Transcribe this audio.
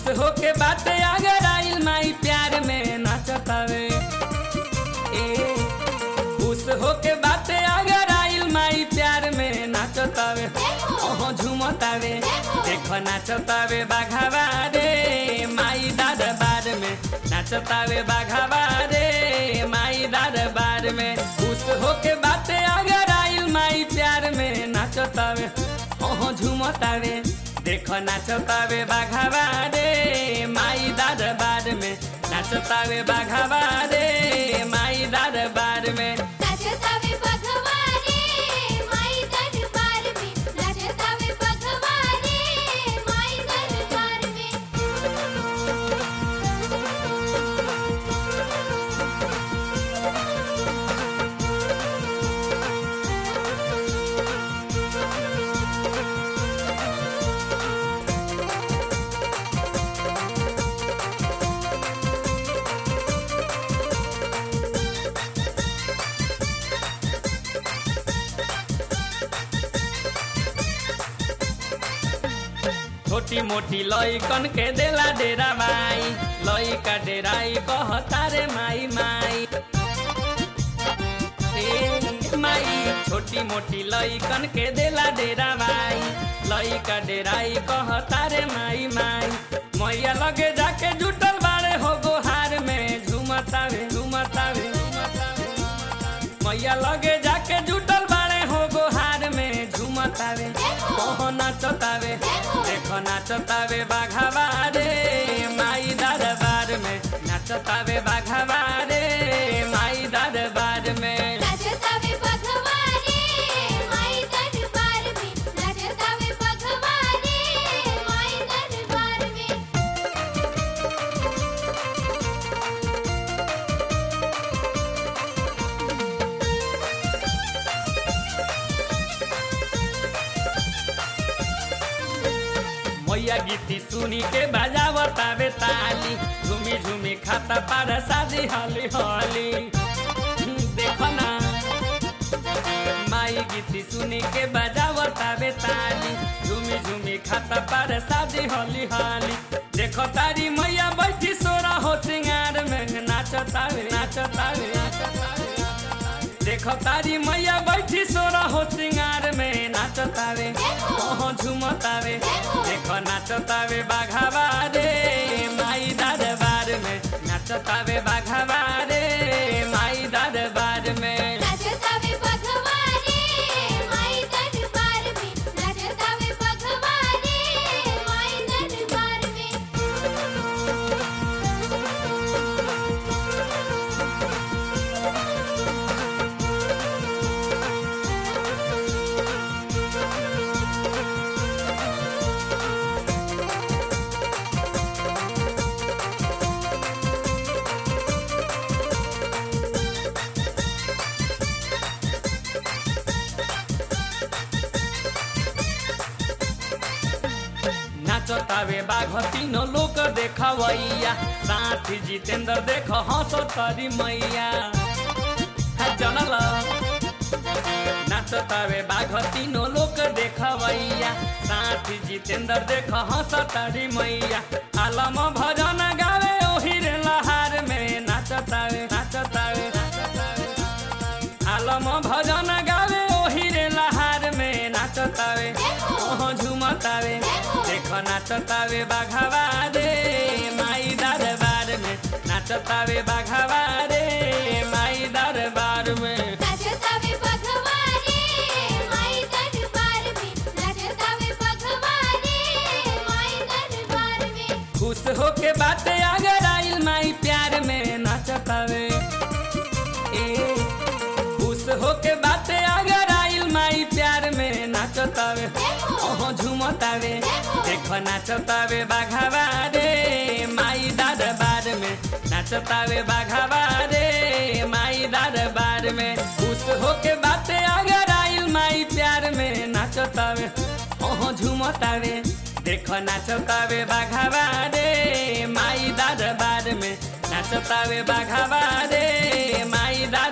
होके बाटे अगर आइल माई प्यार में नाचतावे ए खुश होके बाटे अगर आइल माई प्यार में नाचतावे ओहो झूमतावे देख नाचतावे बाघावा रे माई दरबार में नाचतावे बाघावा रे माई दरबार में खुश होके बाटे अगर आइल माई प्यार में नाचतावे ओहो झूमतावे देख नाचतावे बाघावा रे माई दरबार में नाचतावे बाघावा रे माई दरबार में नाचतावे बघवा रे माई दरबार में नाचतावे बघवा रे माई दरबार में छोटी मोटी लइकन के देला डेरा माई लइका डेराई कहता रे माई माई ए माई छोटी मोटी लइकन के देला डेरा माई लइका डेराई कहता रे माई माई मैया लगे जाके जुटल बाड़े हो गोहार में झुमतावे झुमतावे मैया लगे जाके जुटल बाड़े हो गोहार में झुमतावे ओहो नाचतावे देखो नाचतावे बाघावा रे माई दरबार में नाचतावे बाघावा रे माई दरबार में नाचतावे बघवा रे माई दरबार में नाचतावे बघवा रे माई दरबार में मैया गीती सुनी के बजावतावे ताली झूमी झूमी खाता पार शादी हली हली देखो ना माई गीती सुनी के बजावतावे ताली झूमी झूमी खाता पार शादी हली हली देखो तारी मैया बैठी सोरा हो सिंगार में नाचतावे नाचतावे नाचतावे देखो तारी मैया बैठी सोरा हो सिंगार में नाचतावे ओहो झुमतावे देखो नाचतावे बाघावा रे माई दरबार में नाचतावे बाघावा रे माई दरबार में नाचतावे बघवा रे माई दरबार में नाचतावे बघवा रे माई दरबार में नाचतावे बाघ तीनों लोक देखवैया साथी जितेंद्र देख हंस तरी मैया है जनल नाचतावे बाघ तीनों लोक देखवैया साथी जितेंद्र देख हंस तरी मैया आलम भजन गावे ओही रे लहार में नाचतावे नाचतावे नाचतावे आलम भजन गावे ओही रे लहार में नाचतावे ओहो झुमतावे देख नाचतावे बाघावा रे माई दरबार में नाचतावे बाघावा रे माई दरबार में नाचतावे बघवा रे माई दरबार में नाचतावे बघवा रे माई दरबार में खुश होके बाटे अगर आइल माई प्यार में नाचतावे ए खुश होके बाटे अगर आइल माई प्यार में नाचतावे ओहो झुमतावे देख नाचतावे बाघावा रे माई दरबार में नाचतावे बाघावा रे माई दरबार में खुश होके बाटे अगर आइल माई प्यार में नाचतावे ओहो झुमतावे देख नाचतावे बाघावा रे माई दरबार में नाचतावे बाघावा रे माई दरबार